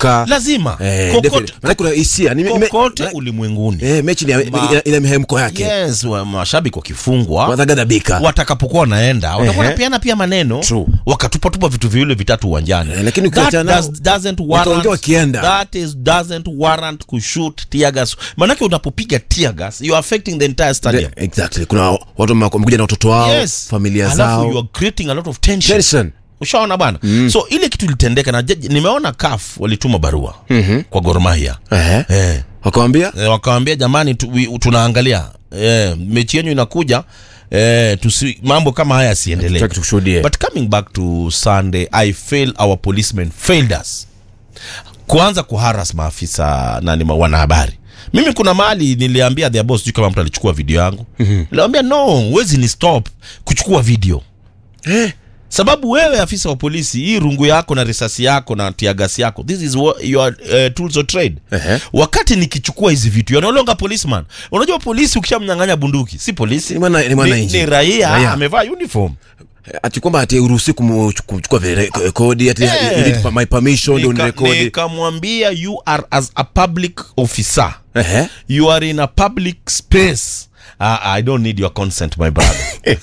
kuruka lazima Eh, kokote, definitely. Maana kuna hisia ni- me- kokote me- ulimwenguni eh, mechi ni- Ma- ina- ina mihemko yake yes wa- mashabiki wakifungwa watagadhabika watakapokuwa wanaenda watakuwa Ehe. wanapeana pia maneno True. wakatupatupa vitu viwili vitatu uwanjani Eh, lakini That ukiachana nao, does, doesn't wataongea warrant, wakienda. that is doesn't warrant kushoot tear gas manake unapopiga tear gas you are affecting the entire stadium De- exactly kuna watu wame- wamekuja na watoto wao yes familia Alafu zao you are creating a lot of tension Tension. ushaona bana so ile kitu ilitendeka na jaji- nimeona CAF walituma barua kwa Gor Mahia Ehe. eh wakawambia e, wakawambia jamani tu, we- tunaangalia e, mechi yenyu inakuja e, tusi, mambo kama haya yasiendelee Hatutaki tushuhudie. but coming back to sunday i fail our policemen failed us kuanza kuharas maafisa nani ma- wanahabari mimi kuna mahali niliambia their boss sijui kama mtu alichukua video yangu niliambia no huwezi ni stop kuchukua video Eh. sababu wewe afisa wa polisi hii rungu yako na risasi yako na tiagasi yako this is what your uh, tools of trade Ehe. wakati nikichukua hizi vitu you're no longer policeman unajua polisi ukishamnyang'anya bunduki si polisi Ni mwana- ni mwananchi. ni, ni raia, Raia. amevaa uniform ati kwamba ati uruhusi kuchukua rekodi ati Eh. you need my permission ndio Nika- unirekodi nikamwambia you are as a public officer Ehe. you are in a public space uh, i don't need your consent my brother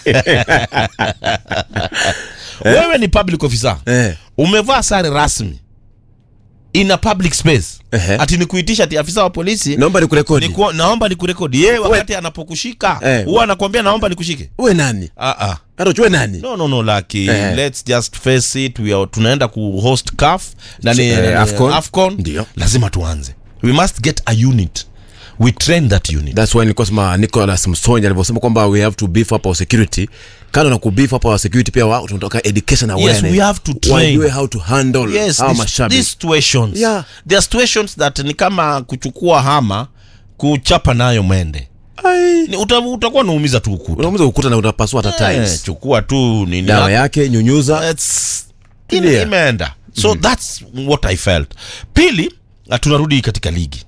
wewe ni public officer Eh. umevaa sare rasmi in a public space Ehe. ati nikuitisha ati afisa wa polisi naomba nikurekodi Niku, naomba nikurekodi yeye wakati anapokushika Eh. huwa anakwambia naomba nikushike uwe nani ah, ah. hata uchue nani no no no laki Eh. let's just face it we are, tunaenda kuhost CAF na ni, Eh, na ni- AFCON. AFCON Ndio. lazima tuanze we must get a unit we train that unit that's why nilikuwa sema Nicholas Msonja alivyosema kwamba we have to beef up our security kando na kubeef up our security pia wao tunataka education awareness we have to train. wajue how to handle yes hawa this, mashabiki these situations Yeah. there are situations that ni kama kuchukua hama kuchapa nayo mwende Ai. Ni uta, utakuwa unaumiza tu ukuta unaumiza ukuta na utapasua hata Eh, tiles chukua tu nini dawa yake nyunyuza It's- Tulia. ime- imeenda so that's what i felt pili na tunarudi katika ligi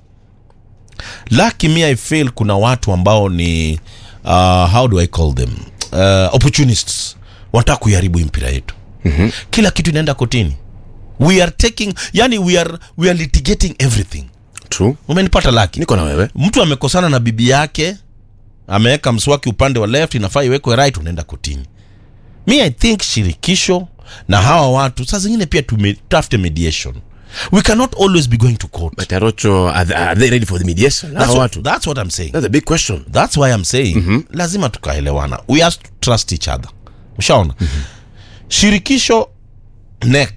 laki mi i feel kuna watu ambao ni uh, how do i call them uh, opportunists wanataka kuiharibu hii mpira yetu mm-hmm. kila kitu inaenda kotini we are taking yani we are, we are litigating everything true umenipata laki niko na wewe mtu amekosana na bibi yake ameweka mswaki upande wa left inafaa iwekwe right unaenda kotini mi i think shirikisho na hawa watu saa zingine pia tume- tutafute mediation we cannot always be going to court but Arocho are they, are they ready for the mediation that's Hawa what, watu that's what i'm saying that's a big question that's why i'm saying mm-hmm. lazima tukaelewana we have to trust each other ushaona mm-hmm. shirikisho nek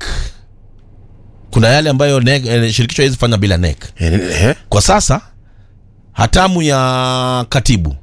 kuna yale ambayo NEC, eh, shirikisho hawezi fanya bila nek eh, eh, kwa sasa hatamu ya katibu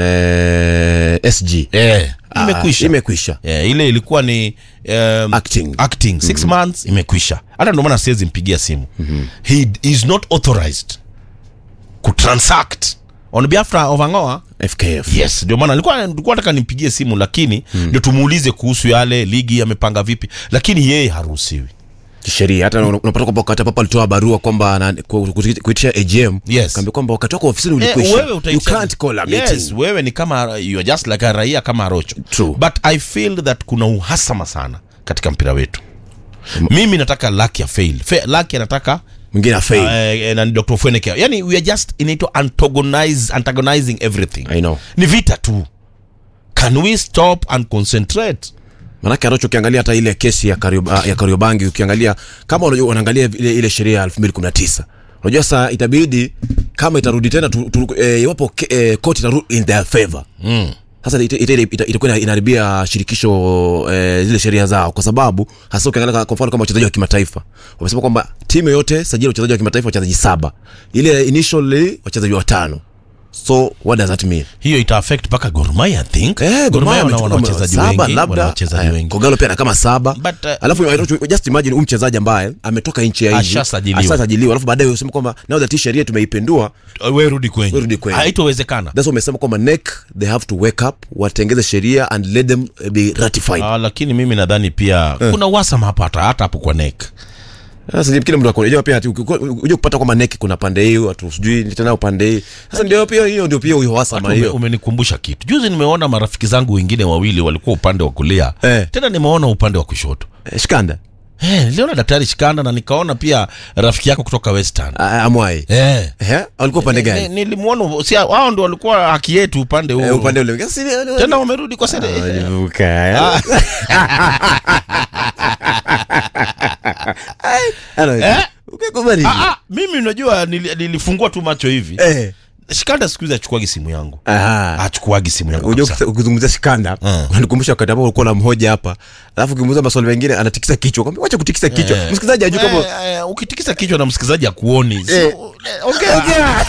eh, SG eh, Ah, imekwisha imekwisha eh, ile ilikuwa ni um, Acting. acting six months imekwisha hata ndio maana siwezi mpigia simu he is not authorized kutransact on behalf of Angoa FKF yes ndio maana nilikuwa nilikuwa nataka nimpigie simu lakini ndio tumuulize kuhusu yale ligi amepanga vipi lakini yeye haruhusiwi kisheria hata una- unapata kwamba wakati papa alitoa barua kwamba ana- ku- ku- kuitisha AGM Yes. kaambia kwamba wakati wako ofisini Eh, ulikwisha wewe you utaitisha- can't call a yes, meeting wewe ni kama you are just like a raia kama Rocho True. but I feel that kuna uhasama sana katika mpira wetu mimi nataka Lucky fail Fe, Lucky anataka mwingine afail uh, eh, na Dr. Fweneke yani we are just inaitwa antagonize antagonizing everything I know ni vita tu can we stop and concentrate manake Arocho ukiangalia hata ile kesi ya Karioba, ya Kariobangi ukiangalia kama unajua unaangalia ile, ile sheria ya 2019 unajua sasa itabidi kama itarudi tena tu, tu, eh, iwapo ke- eh, court itarudi in their favor mm. sasa ita- ita- ita- itakuwa inaharibia shirikisho eh, zile sheria zao kwa sababu hasa ukiangalia kwa mfano kama wachezaji wa kimataifa wamesema kwamba timu yote sajili wachezaji wa kimataifa wachezaji saba ile initially wachezaji watano so what does that mean hiyo ita affect mpaka Gor Mahia I think Eh, Gor Mahia wana wamechukua wana wachezaji saba, wengi wana labda wachezaji eh, wengi Kogalo pia na kama saba But, uh, alafu Arocho, just imagine huyu mchezaji ambaye ametoka nchi ya nje Ashasajiliwa. ashasajiliwa alafu baadaye useme kwamba now that hii sheria tumeipendua we rudi kwenye We rudi kwenye. haitowezekana that's why umesema kwamba NEC they have to wake up watengeze sheria and let them eh, be ratified Ah, lakini mimi nadhani pia kuna uhasama hapa hata hata hapo kwa nek sasa kile mtu akonejua pia ati uki- uje kupata kwamba neki kuna pande hiyo atu sijui tena upande hii sasa ndio pia hiyo ndio pia uhasama Ume, hiyo umenikumbusha kitu juzi nimeona marafiki zangu wengine wawili walikuwa upande wa kulia Eh. tena nimeona upande wa kushoto Eh, shikanda Eh, niliona daktari Shikanda na nikaona pia rafiki yako kutoka Western. Ah, amwai Eh. Eh, alikuwa upande Ni- gani Nilimwona si hao ndio walikuwa haki yetu upande Eh, huo. upande ule Sasa, ni- Tena wamerudi kwa sasa. Ah, walivuka, eh. Ano, Eh? ukakubali. Ah, ah, mimi unajua nili- nilifungua tu macho hivi. Eh. Shikanda siku hizi achukuagi simu yangu. Aha. Achukuagi simu yangu. Unajua kabisa. ukisa- ukizungumzia Shikanda Mm. unanikumbusha wakati ambao ulikuwa na mhoja hapa, alafu ukimuuliza maswali mengine anatikisa kichwa, kwambia wacha kutikisa kichwa. Eh. Msikilizaji ajue kama Eh, eh, ukitikisa kichwa na msikilizaji akuoni. Si- Eh. eh, Ongea.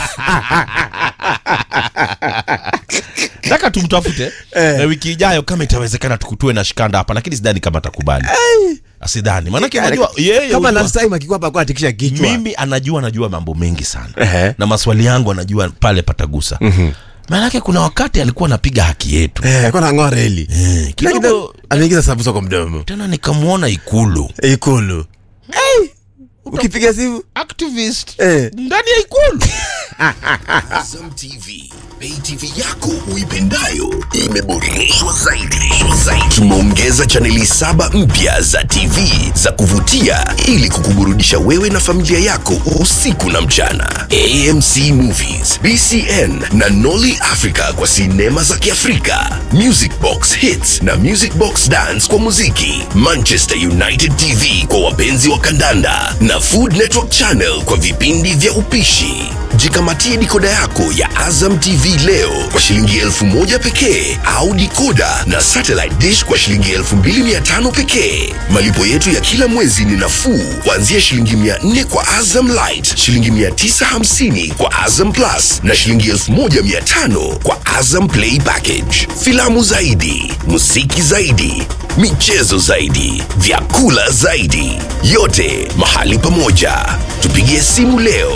Nataka tumtafute Eh. eh, wiki ijayo kama itawezekana tukutue na Shikanda hapa, lakini sidhani kama atakubali. Asidhani. Maanake unajua yeye kama unajua- last time akikuwa hapa alikuwa anatikisha kichwa. mimi anajua anajua mambo mengi sana Ehe. na maswali yangu anajua pale patagusa mm-hmm. maanake kuna wakati alikuwa anapiga haki yetu Eh, alikuwa anang'oa reli. eh, kidogo Kidogo ameingiza sabusa kwa mdomo. tena nikamwona ikulu Ikulu. Eh, ukipiga simu activist eh ndani ya ikulu Azam TV, pay TV yako uipendayo imeboreshwa zaidi. zaidi. Tumeongeza chaneli saba mpya za TV za kuvutia ili kukuburudisha wewe na familia yako usiku na mchana. AMC Movies, BCN na Nolly Africa kwa sinema za Kiafrika, Music Box Hits na Music Box Dance kwa muziki, Manchester United TV kwa wapenzi wa kandanda na Food Network Channel kwa vipindi vya upishi. Jikamatie dikoda yako ya Azam TV leo kwa shilingi elfu moja pekee au dikoda na satellite dish kwa shilingi elfu mbili mia tano pekee. Malipo yetu ya kila mwezi ni nafuu kuanzia shilingi mia nne kwa Azam Light, shilingi mia tisa hamsini kwa Azam Plus na shilingi elfu moja mia tano kwa Azam Play Package. Filamu zaidi, muziki zaidi, michezo zaidi, vyakula zaidi, yote mahali pamoja. Tupigie simu leo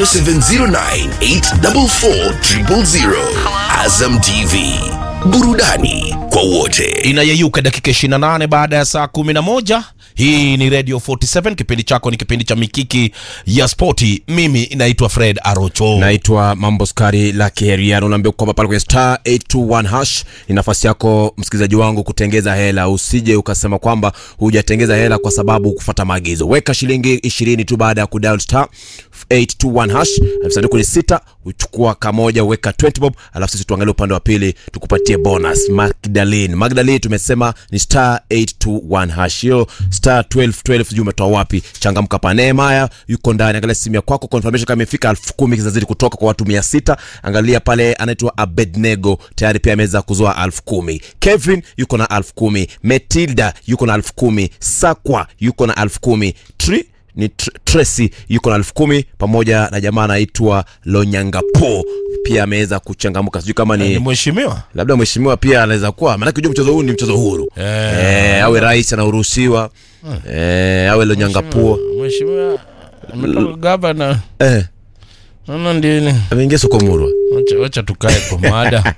0709844000. Azam TV, burudani kwa wote. inayeyuka dakika 28 baada ya saa 11 hii ni radio 47 kipindi chako ni kipindi cha mikiki ya spoti mimi naitwa fred arocho naitwa mambo skari la kiheriano unaambia kwamba pale kwenye star 821 hash ni nafasi yako msikilizaji wangu kutengeza hela usije ukasema kwamba hujatengeza hela kwa sababu kufata maagizo weka shilingi ishirini tu baada ya kudial star 821 hash sanduku ni sita uchukua kamoja weka 20 bob alafu sisi tuangalie upande wa pili tukupatie bonus magdalene magdalene tumesema ni star 821 hash hiyo star 1212 sijui umetoa wapi changamka pa neemaya yuko ndani angalia simu ya kwako confirmation kama imefika elfu kumi zinazidi kutoka kwa watu mia sita angalia pale anaitwa abednego tayari pia ameweza kuzoa elfu kumi kevin yuko na elfu kumi metilda yuko na elfu kumi sakwa yuko na elfu kumi Tri ni Tr- Tracy yuko na elfu kumi pamoja na jamaa anaitwa Lonyangapo pia ameweza kuchangamka, sijui kama ni ni mheshimiwa labda mheshimiwa pia anaweza kuwa, maanake unajua mchezo huu ni mchezo huru Eh. eh, awe rais anaruhusiwa eh, awe Lonyangapo mheshimiwa ametoka gavana eh, naona ndini ameingia soko murwa wacha, wacha tukae kwa mada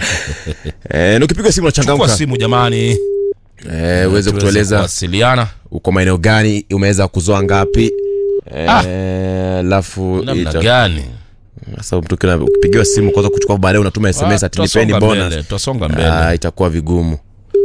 eh, na ukipiga simu chukua unachangamka simu jamani eh, uweze tuweze kutueleza kuwasiliana uko maeneo gani, umeweza kuzoa ngapi eh, alafu namna ita- gani sasa mtu kila- ukipigiwa simu kwanza kuchukua baadaye unatuma sms Ah, ati nipeni tutasonga bonus mbele, tutasonga mbele Ah, itakuwa vigumu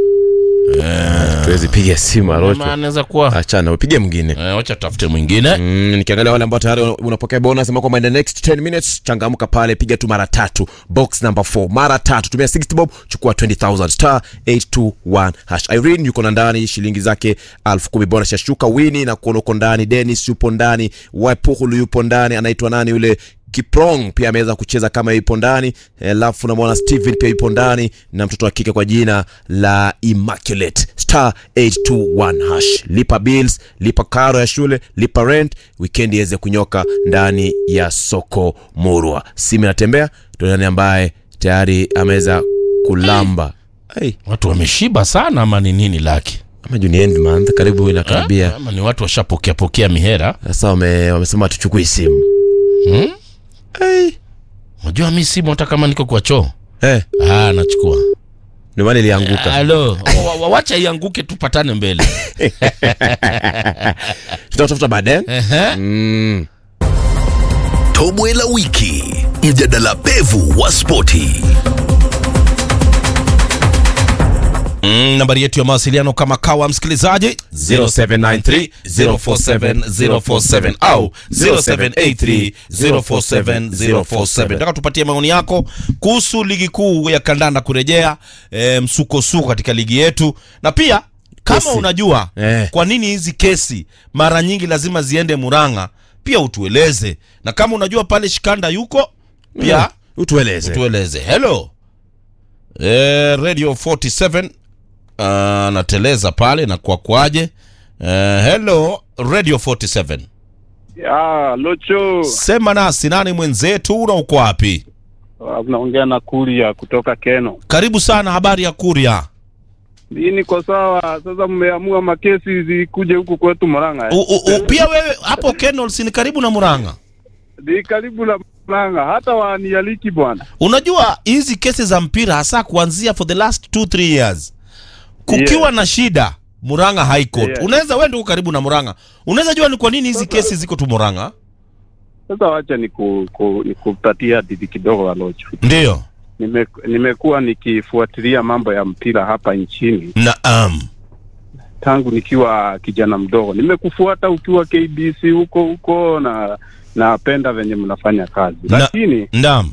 tuwezi piga simu Ama arocho anaweza kuwa achana upige mwingine Eh, wacha tafute mwingine Mm, nikiangalia wale ambao tayari unapokea bonus sema kwamba in the next 10 minutes changamka pale piga tu mara tatu box number 4 mara tatu tumia 60 bob chukua 20000 star 821 hash Irene yuko na ndani shilingi zake 10000 bonus yashuka wini na kuona uko ndani Dennis yupo ndani Wapuhulu yupo ndani anaitwa nani yule Kiprong pia ameweza kucheza kama yupo ndani alafu namwona Steven pia yupo ndani na mtoto wa kike kwa jina la Immaculate star 821 hash lipa bills lipa karo ya shule lipa rent weekend iweze kunyoka ndani ya soko murwa simu inatembea ndio nani ambaye tayari ameweza kulamba hey, watu wameshiba sana ama ni nini laki ama juu ni end month karibu inakaribia Eh, ama ni watu washapokea pokea mihera sasa wame, wamesema tuchukui simu hmm? hey. unajua mi simu hata kama niko kwa choo hey, ah, nachukua ndio maana ilianguka halo wa- wa- wacha ianguke tupatane mbele tutatafuta baadaye Ehe. mm. Tobwe la wiki, mjadala pevu wa spoti. Mm, nambari yetu ya mawasiliano kama kawa msikilizaji 0793047047 au 0783047047 nataka tupatie maoni yako kuhusu ligi kuu ya kandanda kurejea e, msukosuko katika ligi yetu na pia kama Kesi. unajua Eh. kwa nini hizi kesi mara nyingi lazima ziende Murang'a pia utueleze na kama unajua pale Shikanda yuko pia utueleze tueleze hello eh, radio 47 uh, nateleza pale na kwa kwaje eh, hello radio 47 Ah, Locho, sema nasi nani mwenzetu na uko wapi Ah, unaongea na Kuria kutoka Keno. karibu sana habari ya kuria Hii niko sawa. Sasa mmeamua makesi zikuje huku kwetu Murang'a. u, u, u, pia wewe hapo Kenol ni karibu na Murang'a Ni karibu na Murang'a, hata wanialiki bwana. unajua hizi kesi za mpira hasa kuanzia for the last 2 3 years kukiwa Yeah. na shida Murang'a High Court Yeah. unaweza wewe ndio uko karibu na Murang'a unaweza jua ni kwa nini hizi kesi ziko tu Murang'a Sasa wacha niku, ku, nikupatia hadithi kidogo wa Locho. ndio Nime, nimekuwa nikifuatilia mambo ya mpira hapa nchini naam tangu nikiwa kijana mdogo. Nimekufuata ukiwa KBC huko huko na napenda venye mnafanya kazi, Na- lakini naam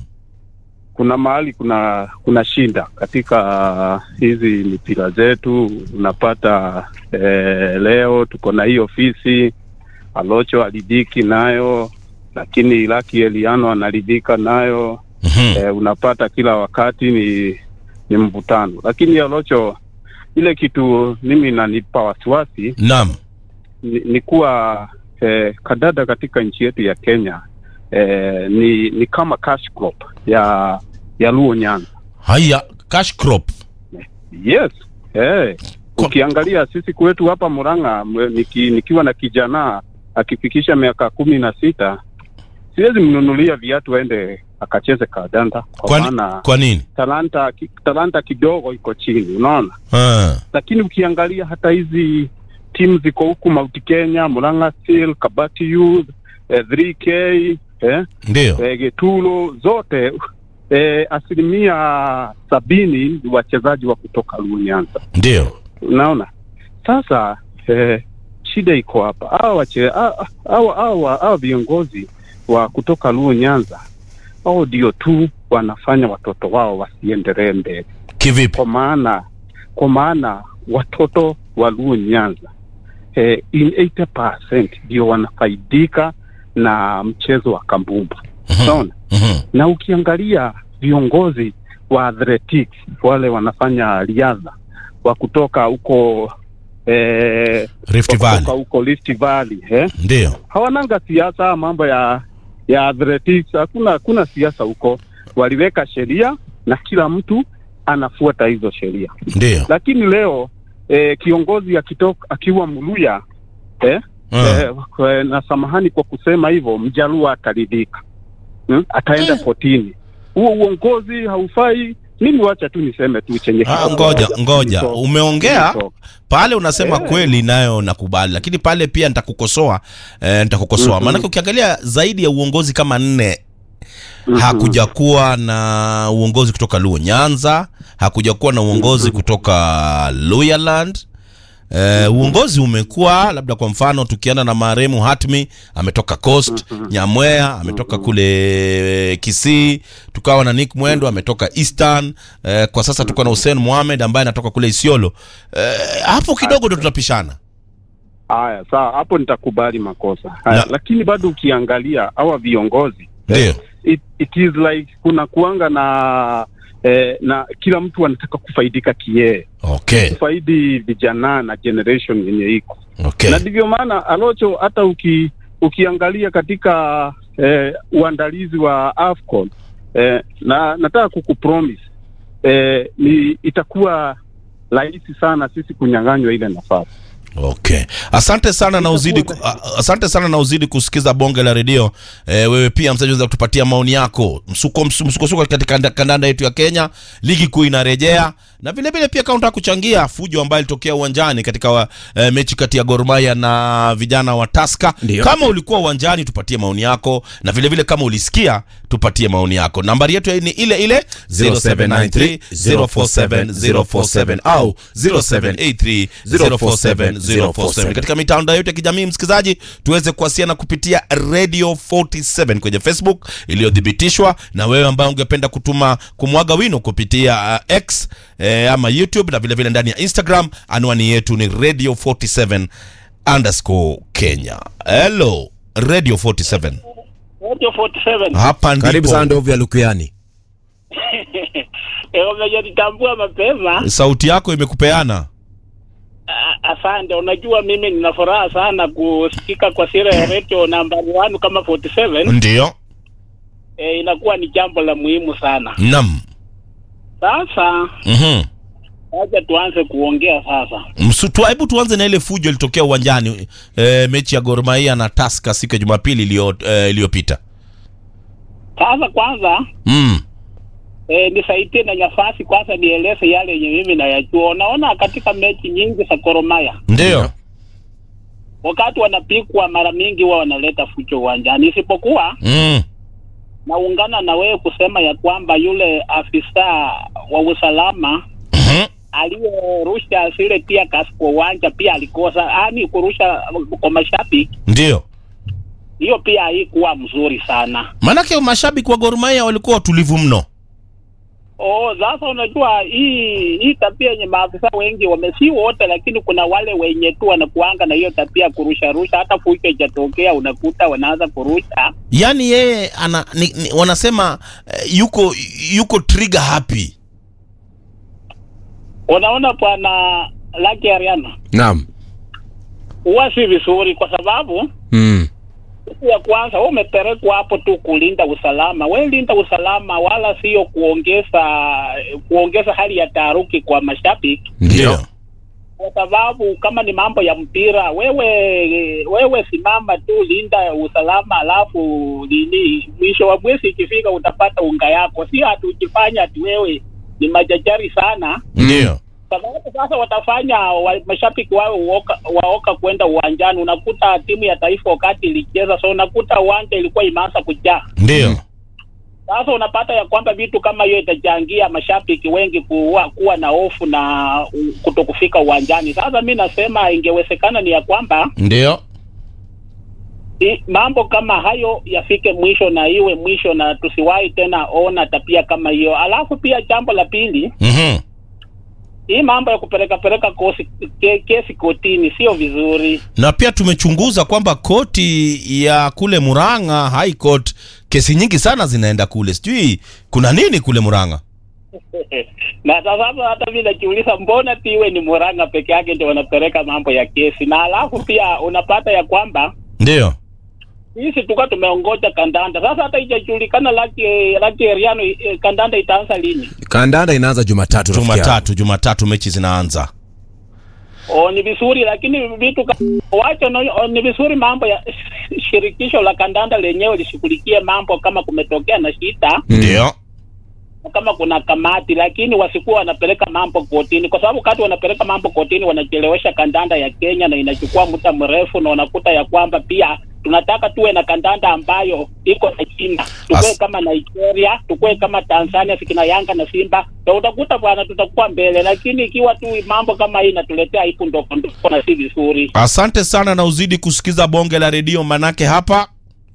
kuna mahali kuna kuna shinda katika hizi mipira zetu. Unapata eh, leo tuko na hii ofisi Alocho alidiki nayo, lakini Laki Eliano analidika nayo Mhm. eh, unapata kila wakati ni ni mvutano, lakini Alocho, ile kitu mimi nanipa wasiwasi Naam. ni, ni kuwa eh, kadada katika nchi yetu ya Kenya eh, ni ni kama cash crop ya ya Luo Nyanza. Haya, cash crop. Yes. Eh. Kwa- Ukiangalia sisi kwetu hapa Murang'a mwe- niki, nikiwa na kijana akifikisha miaka kumi na sita siwezi mnunulia viatu aende akacheze kadanda kwa Kwa, maana kwa nini? talanta ki- talanta kidogo iko chini, unaona. Ah. Lakini ukiangalia hata hizi timu ziko huku Mount Kenya, Murang'a Steel, Kabati Youth, eh, 3K eh, Ndio. eh, Getulo zote eh, asilimia sabini ni wachezaji wa kutoka Luo Nyanza. Ndio. Unaona, sasa eh, shida iko hapa. Hawa wache- hawa- hawa hawa- hawa viongozi wa kutoka Luo Nyanza hao ndio tu wanafanya watoto wao wasiendelee mbele, Kivipi? kwa maana kwa maana watoto wa Luo Nyanza eh, in 80% ndio wanafaidika na mchezo wa kambumbu. Unaona? Mhm. na ukiangalia viongozi wa athletics wale wanafanya riadha wa kutoka huko eh, Rift wa kutoka Valley. huko Rift Valley eh? Ndio. hawananga siasa mambo ya ya athletics hakuna hakuna siasa huko waliweka sheria na kila mtu anafuata hizo sheria Ndio. lakini leo eh, kiongozi akitoka akiwa Muluya eh, Ah. eh, kwa- na samahani kwa kusema hivyo, mjaluo ataridhika hmm? ataenda kotini. Huo uongozi haufai. Mimi wacha tu niseme tu chenye Ah, ngoja ngoja, Nito- umeongea nito- pale, unasema Eh. kweli, nayo nakubali, lakini pale pia nitakukosoa eh, nitakukosoa Mhm. maanake ukiangalia zaidi ya uongozi kama nne Mhm. hakuja kuwa na uongozi kutoka Luo Nyanza, hakuja kuwa na uongozi kutoka Luyaland. Eh, uongozi umekuwa labda kwa mfano tukienda na maremu Hatmi ametoka Coast, Nyamwea ametoka kule Kisii, tukawa na Nick Mwendo ametoka Eastern. Eh, kwa sasa tuko na Hussein Mohamed ambaye anatoka kule Isiolo. Eh, hapo kidogo ndo tutapishana. Haya, sawa, hapo nitakubali makosa haya, Na- lakini bado ukiangalia hawa viongozi Ndio. it, it is like kuna kuanga na eh, na kila mtu anataka kufaidika kiee, Okay. kufaidi vijana na generation yenye iko Okay. na ndivyo maana Alocho, hata uki, ukiangalia katika eh, uandalizi wa AFCON eh, na nataka kukupromise eh, ni itakuwa rahisi sana sisi kunyang'anywa ile nafasi. Okay. Asante sana na uzidi ku- a- asante sana na uzidi kusikiza bonge la redio. E, wewe pia msaji unaweza kutupatia maoni yako. Msuko msu- msukosuko katika kanda- kandanda yetu ya Kenya, ligi kuu inarejea na vile vile pia kama unataka kuchangia fujo ambayo ilitokea uwanjani katika wa, e, mechi kati ya Gor Mahia na vijana wa Tusker. Ndio. Kama ulikuwa uwanjani tupatie maoni yako, na vile vile kama ulisikia tupatie maoni yako. Nambari yetu ni ile ile 0793 047 047 au 0783 047 047. Katika mitandao yote ya kijamii msikilizaji, tuweze kuwasiliana kupitia Radio 47 kwenye Facebook iliyothibitishwa, na wewe ambaye ungependa kutuma kumwaga wino kupitia uh, X eh, ama YouTube na vile vile ndani ya Instagram, anwani yetu ni Radio 47 underscore Kenya. Hello Radio 47, Radio 47 hapa ndipo karibu sana ndovu ya lukuyani Eh, umejitambua mapema. sauti yako imekupeana. Ah, Asante. Unajua mimi nina furaha sana kusikika kwa sira ya radio nambari 1 kama 47. Ndio, Eh, inakuwa ni jambo la muhimu sana. nam Sasa mhm acha tuanze kuongea sasa. Msu- tu- hebu tuanze na ile fujo ilitokea uwanjani e, mechi ya Gor Mahia na Tusker siku ya Jumapili iliyo- eh, iliyopita. Sasa kwanza mm. eh, nisaidie na nafasi kwanza nieleze yale yenye mimi nayajua. Unaona katika mechi nyingi za Gor Mahia Ndio. wakati wanapikwa mara mingi huwa wanaleta fujo uwanjani, isipokuwa Mm. naungana na wewe kusema ya kwamba yule afisa wa usalama Mhm. aliyerusha zile pia gas kwa uwanja pia alikosa, yani kurusha kwa mashabiki, Ndio. hiyo pia haikuwa mzuri sana. Maanake mashabiki wa Gor Mahia walikuwa watulivu mno. Oh, sasa unajua hii hii tabia yenye maafisa wengi wame, si wote, lakini kuna wale wenye tu wanakuanga na hiyo tabia ya kurusha rusha, hata fujo ijatokea unakuta wanaanza kurusha. Yaani yeye ana ni, ni, wanasema eh, yuko yuko trigger happy. Unaona bwana Lucky Ariana, naam huwa si vizuri kwa sababu mm. Kitu ya kwanza wewe umepelekwa hapo tu kulinda usalama. Wewe linda usalama, wala sio kuongeza kuongeza hali ya taharuki kwa mashabiki, ndio kwa sababu kama ni mambo ya mpira, wewe wewe simama tu, linda usalama, alafu nini, mwisho wa mwezi ikifika utapata unga yako. Sio ati ukifanya ati wewe ni majajari sana Ndio. sababu sasa watafanya wa, mashabiki wao waoka, waoka kwenda uwanjani. Unakuta timu ya taifa wakati ilicheza, so unakuta uwanja ilikuwa imeanza kujaa. Ndio. Sasa unapata ya kwamba vitu kama hiyo itachangia mashabiki wengi kuwa, kuwa na hofu na uh, kutokufika uwanjani. Sasa mi nasema ingewezekana ni ya kwamba Ndio. i, mambo kama hayo yafike mwisho na iwe mwisho, na tusiwahi tena ona tabia kama hiyo. Alafu pia jambo la pili Mhm. hii mambo ya kupeleka peleka kosi, ke, kesi kotini sio vizuri. Na pia tumechunguza kwamba koti ya kule Murang'a High Court kesi nyingi sana zinaenda kule. Sijui kuna nini kule Murang'a. na sasa hata vile najiuliza, mbona tiwe ni Murang'a peke yake ndio wanapeleka mambo ya kesi? Na alafu pia unapata ya kwamba Ndio. sisi tuka tumeongoja kandanda, sasa hata ijajulikana laki laki Eriano eh, kandanda itaanza lini? kandanda inaanza jumatatu rafiki yangu. Jumatatu, Jumatatu mechi zinaanza. O, ni vizuri lakini vitu ka- wacha no, o, ni vizuri mambo ya shirikisho la kandanda lenyewe lishughulikie mambo kama kumetokea na shida Ndio. kama kuna kamati, lakini wasikuwa wanapeleka mambo kotini, kwa sababu wakati wanapeleka mambo kotini wanachelewesha kandanda ya Kenya na inachukua muda mrefu, na unakuta ya kwamba pia tunataka tuwe na kandanda ambayo iko na China, tukue As- kama Nigeria, tukue kama Tanzania, sikina Yanga na Simba, na utakuta bwana, tutakuwa mbele. Lakini ikiwa tu mambo kama hii inatuletea aibu ndogo ndogo na si vizuri, Asante sana na uzidi kusikiza bonge la redio manake hapa.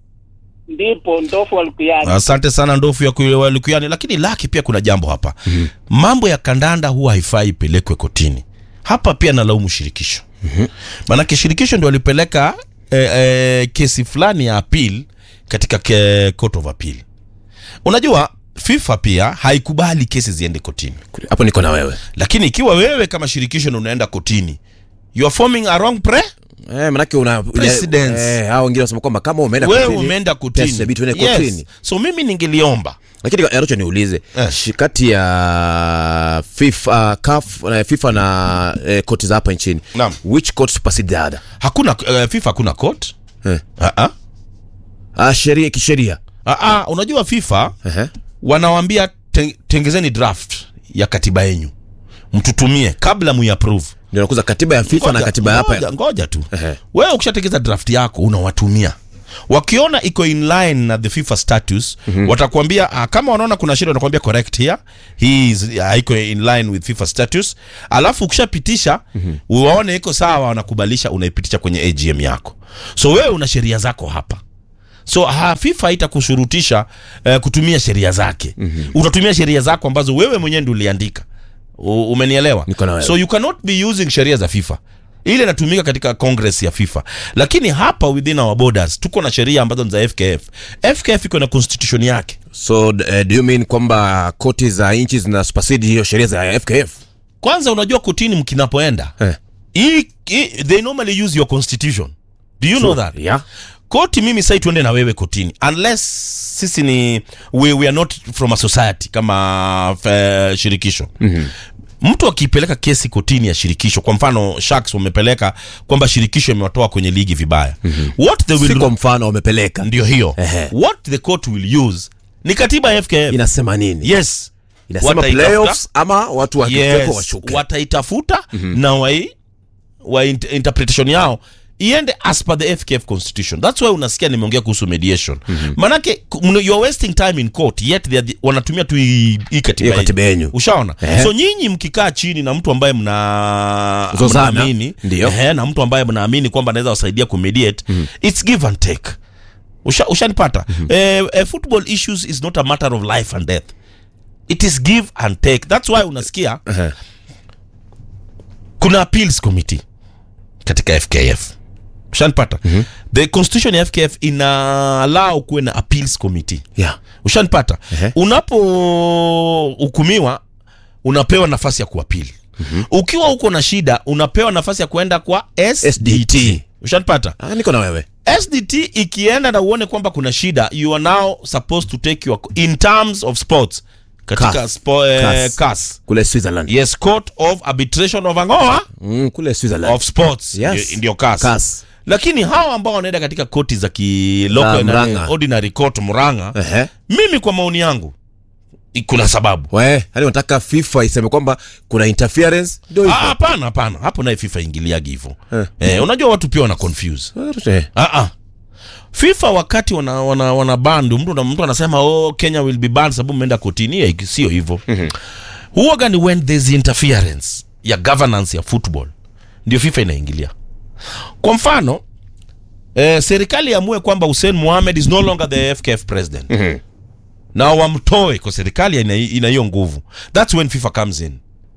ndipo ndofu walikuyaji Asante sana ndofu ya kuelewa Lukuyani, lakini laki pia kuna jambo hapa. Mambo ya kandanda huwa haifai ipelekwe kotini. Hapa pia nalaumu shirikisho. Maanake shirikisho ndio walipeleka eh, eh, kesi fulani ya appeal katika ke, court of appeal. Unajua FIFA pia haikubali kesi ziende kotini. hapo niko na wewe Lakini ikiwa wewe kama shirikisho ndio unaenda kotini, you are forming a wrong pre eh, manake una Precedence. eh, hao wengine wanasema kwamba kama umeenda wewe kotini, umeenda pia kotini. inabidi tuende Yes. kotini So mimi ningeliomba lakini Arocho niulize Eh. shi- kati ya FIFA, CAF, na FIFA na eh, koti za hapa nchini Naam. which court supersede the other hakuna uh, FIFA hakuna court. eh. Ah ah. ah, sheria kisheria Ah, ah, unajua FIFA Ehe. wanawambia ten, tengezeni draft ya katiba yenyu mtutumie kabla muiapprove ndio nakuza katiba ya FIFA na Ngoja- katiba hapa ngoja, ngoja tu Ehe. wewe ukishatekeza draft yako unawatumia wakiona iko in line na the FIFA status mm-hmm. watakwambia uh, kama wanaona kuna shida wanakwambia correct here he is uh, iko in line with FIFA status alafu ukishapitisha mm-hmm. uwaone iko sawa wanakubalisha unaipitisha kwenye AGM yako so wewe una sheria zako hapa so ha, FIFA haitakushurutisha uh, kutumia sheria zake mm-hmm. utatumia sheria zako ambazo wewe mwenyewe ndio uliandika U- umenielewa Niko na wewe. so you cannot be using sheria za FIFA ile inatumika katika congress ya FIFA, lakini hapa within our borders tuko na sheria ambazo ni za FKF. FKF iko na constitution yake. so uh, do you mean kwamba koti za nchi zina supersede hiyo sheria za FKF Kwanza unajua kotini mkinapoenda eh. hii hii- they normally use your constitution. Do you know that? yeah Koti mimi sai tuende na wewe kotini unless sisi ni we, we are not from a society kama uh, shirikisho mm-hmm. Mtu akipeleka kesi kotini ya shirikisho, kwa mfano Sharks wamepeleka kwamba shirikisho imewatoa kwenye ligi vibaya mm-hmm. what they si will kwa mfano wamepeleka ndio hiyo Ehe. what the court will use ni katiba ya FKF inasema nini yes inasema Wataitafuta- playoffs ama watu wakifeko yes washuke wataitafuta na wai wa int- interpretation yao iende as per the FKF constitution that's why unasikia nimeongea kuhusu mediation manake ku- mna- you are wasting time in court yet they are the- wanatumia tu hii hii katiba Hiyo katiba yenyu. yenyu. ushaona Eh. so nyinyi mkikaa chini na mtu ambaye mna Zozana. mnaamini Ndio. eh, na mtu ambaye mnaamini kwamba anaweza wasaidia kumediate it's give and take Usha- ushanipata eh, eh, football issues is not a matter of life and death it is give and take that's why unasikia Ehe. kuna appeals committee katika fkf ushanipata the constitution ya fkf ina allow kuwe na appeals committee yeah ushanipata Ehe. unapohukumiwa unapewa nafasi ya kuapili ukiwa uko na shida unapewa nafasi ya kuenda kwa sdt, SDT. ushanipata ah, niko na wewe sdt ikienda na uone kwamba kuna shida you are now supposed to take your in terms of sports katika CAS. spo, eh, CAS. CAS. kule Switzerland yes court of arbitration of angoa mm, kule Switzerland of sports Yes. ndio- ndio CAS. CAS. lakini hawa ambao wanaenda katika koti za Za kiloko Murang'a. ordinary court muranga Ehe. mimi kwa maoni yangu i- kuna sababu we yani unataka FIFA iseme kwamba kuna interference ndio Ah, hivyo hapana hapana hapo naye fifa ingiliagi hivyo Eh. eh, unajua watu pia wana confuse Eh. ah, ah. fifa wakati wana, wana, wana bandu mtu, na- mtu anasema oh, kenya will be banned sababu mmeenda kotini Eh, sio hivyo huwaga ni when there's interference ya governance ya football ndio fifa inaingilia kwa mfano eh, serikali amue kwamba hussein mohamed is no longer the fkf president na wamtoe kwa serikali ina ina hiyo nguvu thats when fifa comes in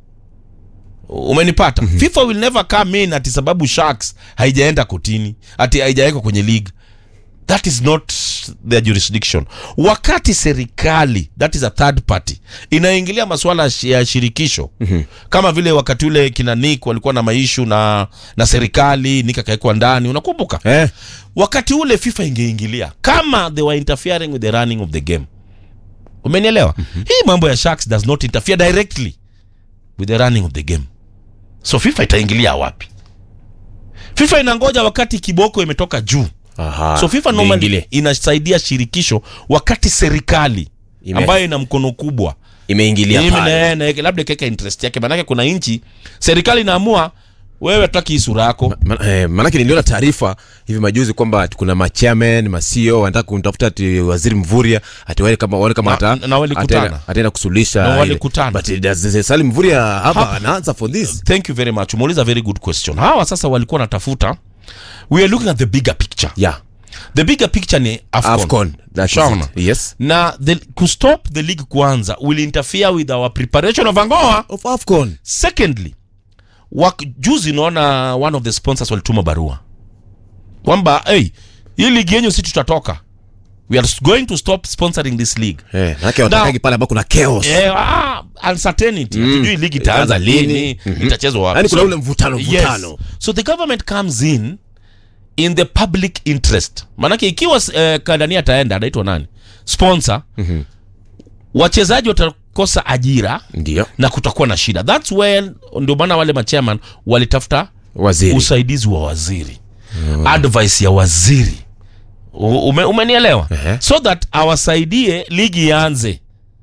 umenipata fifa will never come in ati sababu sharks haijaenda kotini ati haijawekwa kwenye league that is not their jurisdiction wakati serikali that is a third party inaingilia masuala ya shi- ya shirikisho mm-hmm. kama vile wakati ule kina nick walikuwa na maishu na na serikali nick akawekwa ndani unakumbuka Eh. wakati ule fifa ingeingilia kama they were interfering with the running of the game umenielewa mm-hmm. hii mambo ya sharks does not interfere directly with the running of the game so fifa itaingilia wapi fifa inangoja wakati kiboko imetoka juu Aha. so fifa normally Iingilie. inasaidia shirikisho wakati serikali Ime- ambayo ina mkono kubwa imeingilia Ime- pale na- na- labda ikaweka interest yake maanake kuna nchi serikali inaamua wewe hatutaki hii sura yako Ma- eh, maanake niliona taarifa hivi majuzi kwamba ati kuna machairman masio wanataka kumtafuta ati waziri mvuria ati wale kama wale kama Na- ata na walikutana. ataenda- ataenda kusuluhisha Na ile. walikutana. but does Salim mvuria hapa Hapa. anaanza for this thank you very much umeuliza very good question hawa sasa walikuwa wanatafuta we are looking at the bigger picture yeah the bigger picture ni afcon, afcon that is Shaona. it. yes na the, to stop the league kwanza will interfere with our preparation of angoa of afcon secondly wak, juzi unaona one of the sponsors walituma barua kwamba hey, hii ligi yenyu si tutatoka we are going to stop sponsoring this league eh maanake watakagi pale ambao kuna chaos Eh, ah, uncertainty hatujui ligi itaanza Itaanza lini lini? itachezwa wapi yani kuna So- ule mvutano mvutano yes. so the government comes in in the public interest maanake ikiwa uh, kadania ataenda anaitwa nani sponsor mm-hmm. wachezaji watakosa ajira ndio na kutakuwa na shida thats when ndio maana wale machairman walitafuta waziri usaidizi wa waziri advice ya waziri U- ume, umenielewa Ehe. so that awasaidie ligi ianze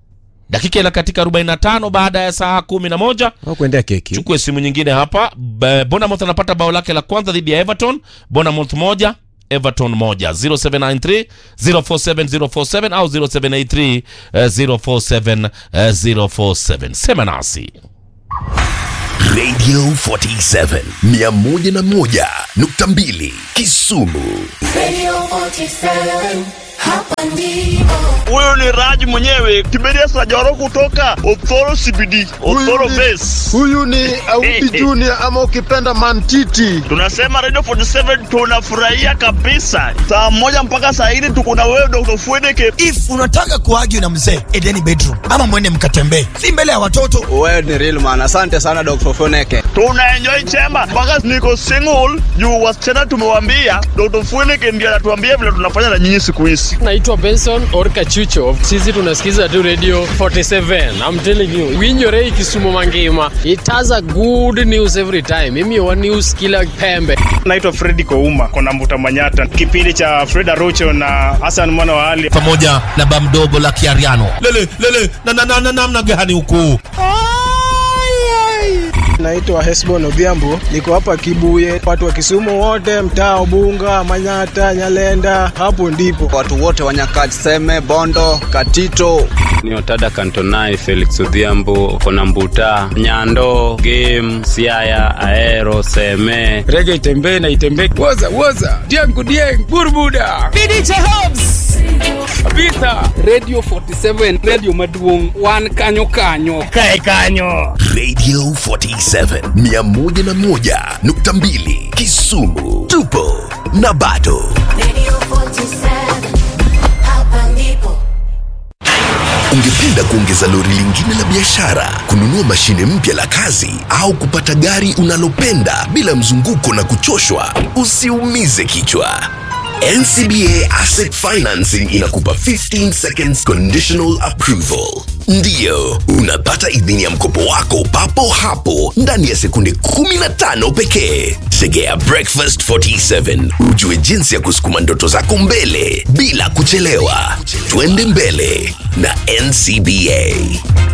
dakika ila katika 45 baada ya saa 11 au kuendea keki chukue simu nyingine hapa B- Bournemouth anapata bao lake la kwanza dhidi ya Everton Bournemouth moja Everton moja 0793 047 047 au 0783 eh, 047 eh, 047 sema nasi Radio 47 101.2 Kisumu. Radio 47, hapa ndipo. Huyu ni Raj mwenyewe Kiberia Sajoro kutoka Othoro CBD, Othoro Base. huyu ni Auti Junior ama ukipenda Mantiti. Tunasema Radio 47 tunafurahia kabisa. Saa moja mpaka saa hili tuko na wewe Dr. Fwedeke. if unataka kuagi na mzee edeni bedroom ama mwende mkatembee si mbele ya watoto Wewe ni real man. Asante sana Dr. Foneke. Tuna enjoy chemba mpaka niko single juu wasichana tumewambia Dr. Fwedeke ndiye anatuambia vile tunafanya na nyinyi siku hizi. naitwa benson orka chucho sisi tunasikiza tu radio 47 i'm telling you winyorei kisumu mangima it has a good news every time mimi wa news kila pembe Naitwa Fredi Kouma kona Mbuta Manyata, kipindi cha Freda Rocho na Hassan mwana wa Ali. pamoja na bamdogo la kiariano lele lele na na na na namna gani huku Naitwa Hesbon Odhiambo, niko hapa Kibuye. Watu wa Kisumu wote, mtaa Ubunga, Manyata, Nyalenda, hapo ndipo watu wote wa Nyakach, Seme, Bondo, Katito. ni otada kantonai felix odhiambo kona mbuta nyando game siaya aero seme rege itembee na itembee woza woza diangu dieng burbuda kabisa radio 47 radio maduong wan kanyo kanyo Radio 47 101.2 Kisumu. Tupo na bado. Radio 47, hapa ndipo. Ungependa kuongeza lori lingine la biashara, kununua mashine mpya la kazi au kupata gari unalopenda bila mzunguko na kuchoshwa? Usiumize kichwa. NCBA Asset Financing inakupa 15 seconds conditional approval. Ndiyo, unapata idhini ya mkopo wako papo hapo ndani ya sekunde 15 pekee. Tegea Breakfast 47 ujue jinsi ya kusukuma ndoto zako mbele bila kuchelewa. Twende mbele na NCBA.